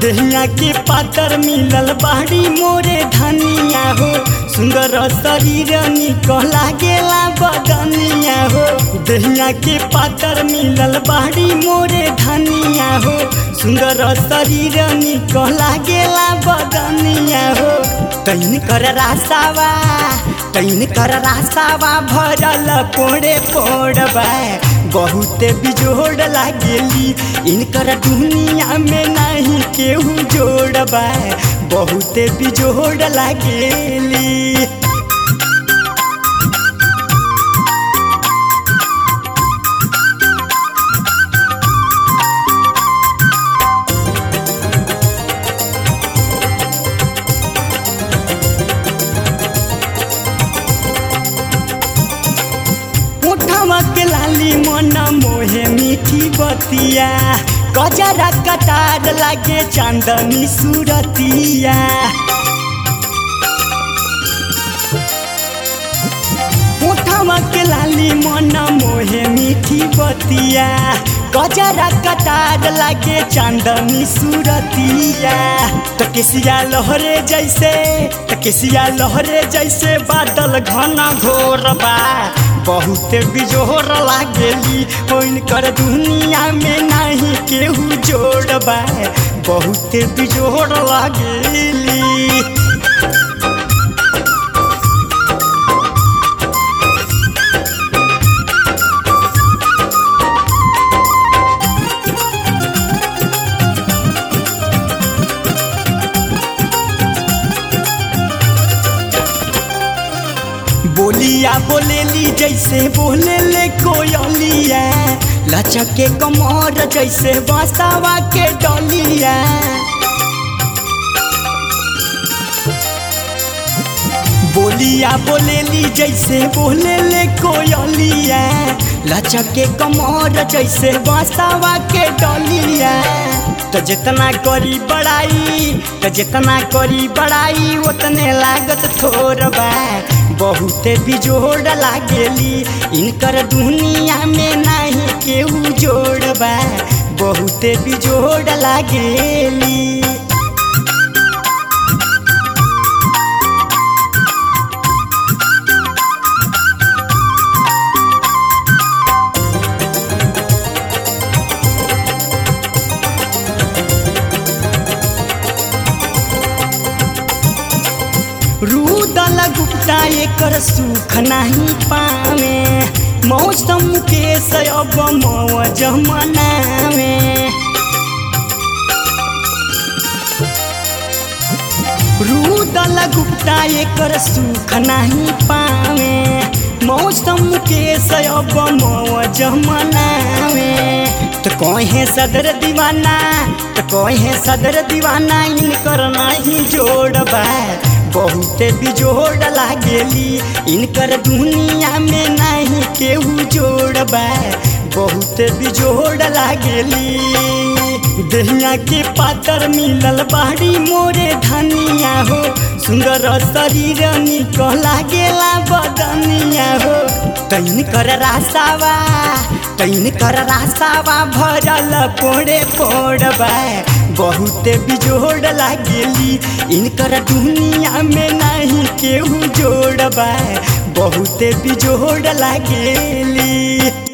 दहिया के पातर मिलल बाड़ी मोरे धनिया हो सुंदर शरीर निकला गेला बदनिया हो दहिया के पातर मिलल बाड़ी मोरे धनिया हो सुंदर शरीर निकला गेला बदनिया हो तैन कर रासावा तैन कर रासावा भरल पोड़े पोड़बा बहुते बिजोड़ लागेली इनकर दुनिया में नहीं केहू जोड़बा बहुते बिजोड़ लागेली उठवा के लाली मन मोहे मीठी बतिया गजरा कटार लागे चांदनी सूरतिया उठवा के लाली मन मोहे मीठी बतिया गजरा कटार लागे चांदनी सूरतिया तकेसिया लहरे जैसे तकेसिया लहरे जैसे बादल घना घोर बा बहुत बिजोर लागेली कर दुनिया में नहीं केहू जोड़बा बहुत बिजोर लागेली बोलिया बोलेली जैसे बोले ले कोयलिया लचके कमर जैसे बसावा के डलिया बोलिया बोलेली जैसे बोले ले कोयलिया लचके कमर जैसे बसावा के डलिया तो जितना करी बड़ाई तो जितना करी बड़ाई उतने लागत थोड़बा बहुते बिजोड़ लागेली इनकर दुनिया में नहीं केहू जोड़बा बहुते बिजोड़ लागेली रूदल गुप्ता एकर सुख नहीं पावे मौसम के सब मौज मनावे रूदल गुप्ता एकर सुख नहीं पावे मौसम के सब मौज मनावे तो कहे सदर दीवाना तो कहे सदर दीवाना इनकर नहीं जोड़बा बहुते बिजोड़ लागेली इनकर दुनिया में नहीं केहू जोड़बा बहुते बिजोड़ लागेली दहिया के पातर मिलल बाड़ी मोरे धनिया हो सुंदर शरीर निकला गेला बदनिया हो तैन कर रासावा तैन कर रासावा भरल पोड़े पोड़बा बहुते बिजोड़ लागेली इनकर दुनिया में नहीं केहू जोड़बा बहुते बिजोड़ लागेली